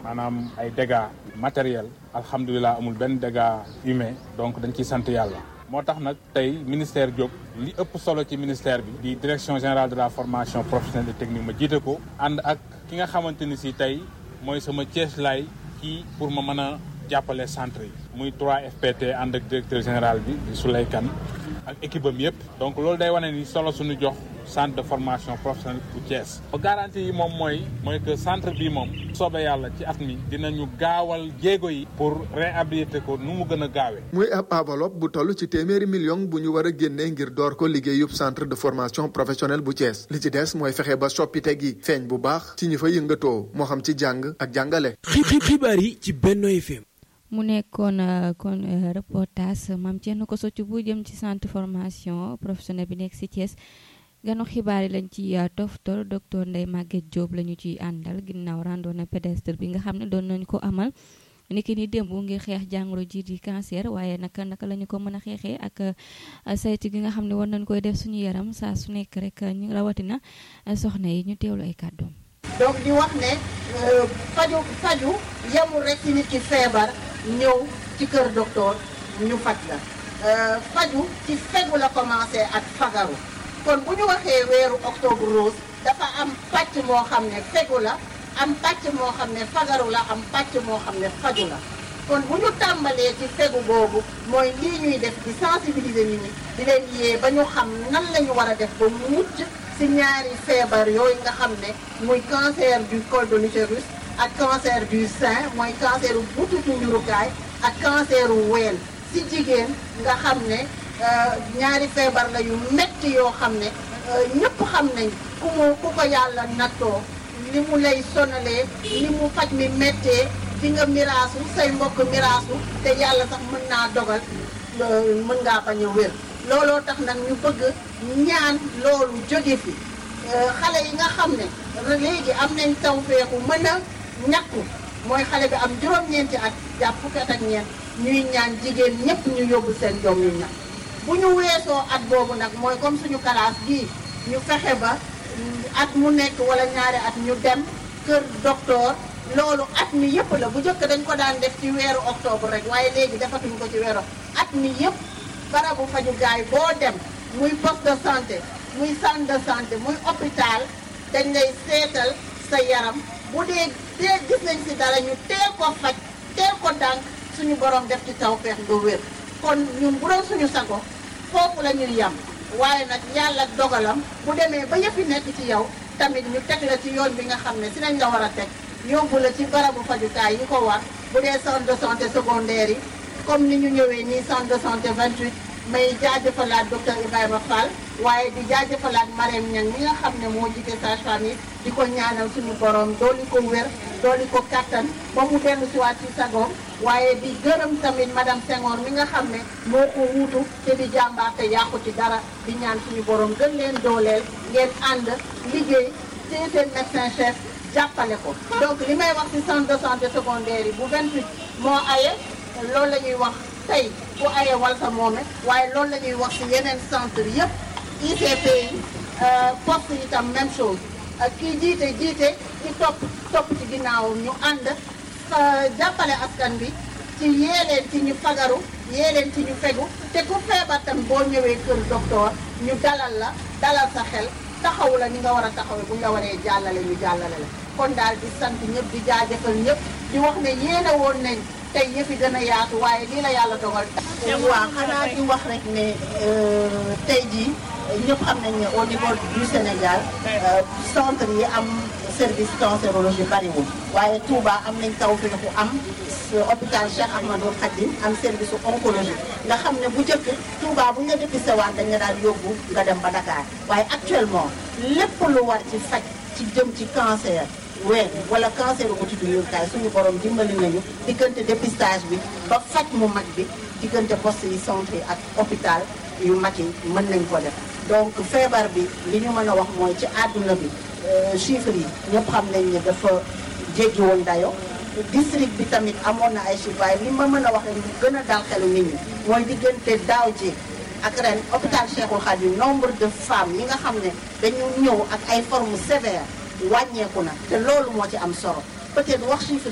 maanaam ay dégâts matériels alhamdulilah amul benn dégâts humain donc dañ ciy sant yàlla. moo tax nag tey ministère jóg li ëpp solo ci ministère bi di direction générale de la formation professionnelle et technique ma jiite ko ànd ak ki nga xamante ni si tey mooy sama Cees laay kii pour ma mën a jàppale centre yi muy 3FPT ànd ak directeur général bi di Souley Kane ak équipe am yëpp donc loolu day wane ni solo suñu jox centre de formation professionnelle bu Thiès. garantie yi moom mooy mooy que centre bi moom soobee yàlla ci at mi dinañu gaawal jéego yi pour réhabiliter ko nu mu gën a gaawee. muy ab enveloppe bu toll ci téeméeri million bu ñu war a génnee ngir door ko liggéeyub centre de formation professionnelle bu Thiès li ci des mooy fexe ba soppite gi feeñ bu baax ci ñi fa yëngatoo moo xam ci jàng ak jàngale. xibaar yi ci Benno FM. mu nekkoon kon reportage maam Thierno ko socc bu jëm ci centre formation professionnelle bi nekk ci Thiès ganu xibaar yi lañ ci toftal docteur Ndeye Maguette Diop la ñu ciy àndal ginnaaw randonnée pédestre bi nga xam ne doon nañu ko amal niki ni démb ngir xeex jàngoro ji di cancer waaye naka naka la ñu ko mën a xeexee ak saytu gi nga xam ne war nañ koy def suñu yaram saa su nekk rek ñu rawatina soxna yi ñu teewlu ay kàddoom. donc di wax ne faju faju yemul rek ci nit ki feebar ñëw ci kër docteur ñu faj la faju ci fegu la commencé ak fagaru kon bu ñu waxee weeru octobre rose dafa am pàcc moo xam ne fegu la am pàcc moo xam ne fagaru la am pàcc moo xam ne faju la kon bu ñu tàmbalee ci fegu boobu mooy lii ñuy def di sensibiliser nit ñi di leen yee ba ñu xam nan la ñu war a def ba mucc ci ñaari feebar yooyu nga xam ne muy cancer du col de l'utérus ak cancer du sein mooy cancer u butitu njurukaay ak cancer u ween ci jigéen nga xam ne ñaari feebar la yu metti yoo xam ne ñëpp xam nañ ku mu ku ko yàlla nattoo li mu lay sonalee li mu faj mi méttee di nga miraasu say mbokk miraasu te yàlla sax mën naa dogal mën ngaa bañ a wér looloo tax nag ñu bëgg ñaan loolu jóge fi xale yi nga xam ne léegi am nañ tawfeexu mën a ñàkku mooy xale bi am juróom-ñeenti at jàpp fukki at ak ñeent ñuy ñaan jigéen ñëpp ñu yóbbu seen doom ñu ñàkk bu ñu weesoo at boobu nag mooy comme suñu classe bii ñu fexe ba at mu nekk wala ñaari at ñu dem kër docteur loolu at mi yëpp la bu njëkk dañ ko daan def ci weeru octobre rek waaye léegi defatuñ ko ci weeru at mi yëpp barabu fajukaay boo dem muy poste de santé muy centre de santé muy hôpital dañ lay seetal sa yaram bu dee dee gis nañ si dara ñu teel ko faj teel ko dànk suñu borom def ci tawfeex nga wér kon ñun bu doon suñu sago foofu la ñuy yem waaye nag yàlla dogalam bu demee ba yëpp nekk ci yow tamit ñu teg la ci yoon bi nga xam ne si nañ la war a teg yóbbu la ci barabu fajukaay yi ko war bu dee centre de santé secondaire yi comme ni ñu ñëwee nii centre de santé 28 may jaajëfalaat docteur Ibrahima Fall waaye di jaajëfalaat Marème Niang mi nga xam ne moo jiite sage-femme yi di ko ñaanal suñu borom dooli ko wér dooli ko kattan ba mu dellu si waat ci sagoom waaye di gërëm tamit madame Senghor mi nga xam ne moo ko wuutu te di jàmbaar te yàqu ci dara di ñaan suñu borom gën leen dooleel ngeen ànd liggéey ci seen médecin chef jàppale ko donc li may wax ci centre de santé secondaire yi bu 28 moo aye loolu la ñuy wax tey bu aye walta moome waaye loolu la ñuy wax ci yeneen centre yëpp ICP yi poste yi tam même chose kii jiite jiite ci topp topp ci ginnaawam ñu ànd jàppale askan bi ci yee leen ci ñu fagaru yee leen ci ñu fegu te ku feebar tam boo ñëwee kër docteur ñu dalal la dalal sa xel taxaw la ni nga war a taxawee bu ñu la waree jàllale ñu jàllale la kon daal di sant ñëpp di jaajëfal ñëpp di wax ne yéene woon nañ tey yëf yi gën a yaatu waaye lii la yàlla dogal. waaw xanaa di wax rek ne tey jii ñëpp xam nañ ne au niveau du Sénégal centre yi am service cancérologie bariwul waaye Touba am nañ taw fi ku am hôpital Cheikh Ahmadou Khadim am service oncologie nga xam ne bu njëkk Touba bu ñu la dépisté waat dañ la daal yóbbu nga dem ba Dakar waaye actuellement lépp lu war ci faj ci jëm ci cancer. ween wala cancer bu butitu njurukaay suñu borom dimbali nañu diggante dépistage bi ba faj mu mag bi diggante poste yi centre yi ak hôpital yu mag yi mën nañ ko def donc feebar bi li ñu mën a wax mooy ci àdduna bi chiffres yi ñëpp xam nañ ne dafa jéggi woon dayo district bi tamit amoon na ay chiffres waaye li ma mën a wax rek ñu gën a dal xelu nit ñi mooy diggante daaw ji ak ren hôpital Cheikhul Khadim nombre de femmes yi nga xam ne dañu ñëw ak ay formes sévères wàññeeku na te loolu moo ci am solo peut-être wax chiffre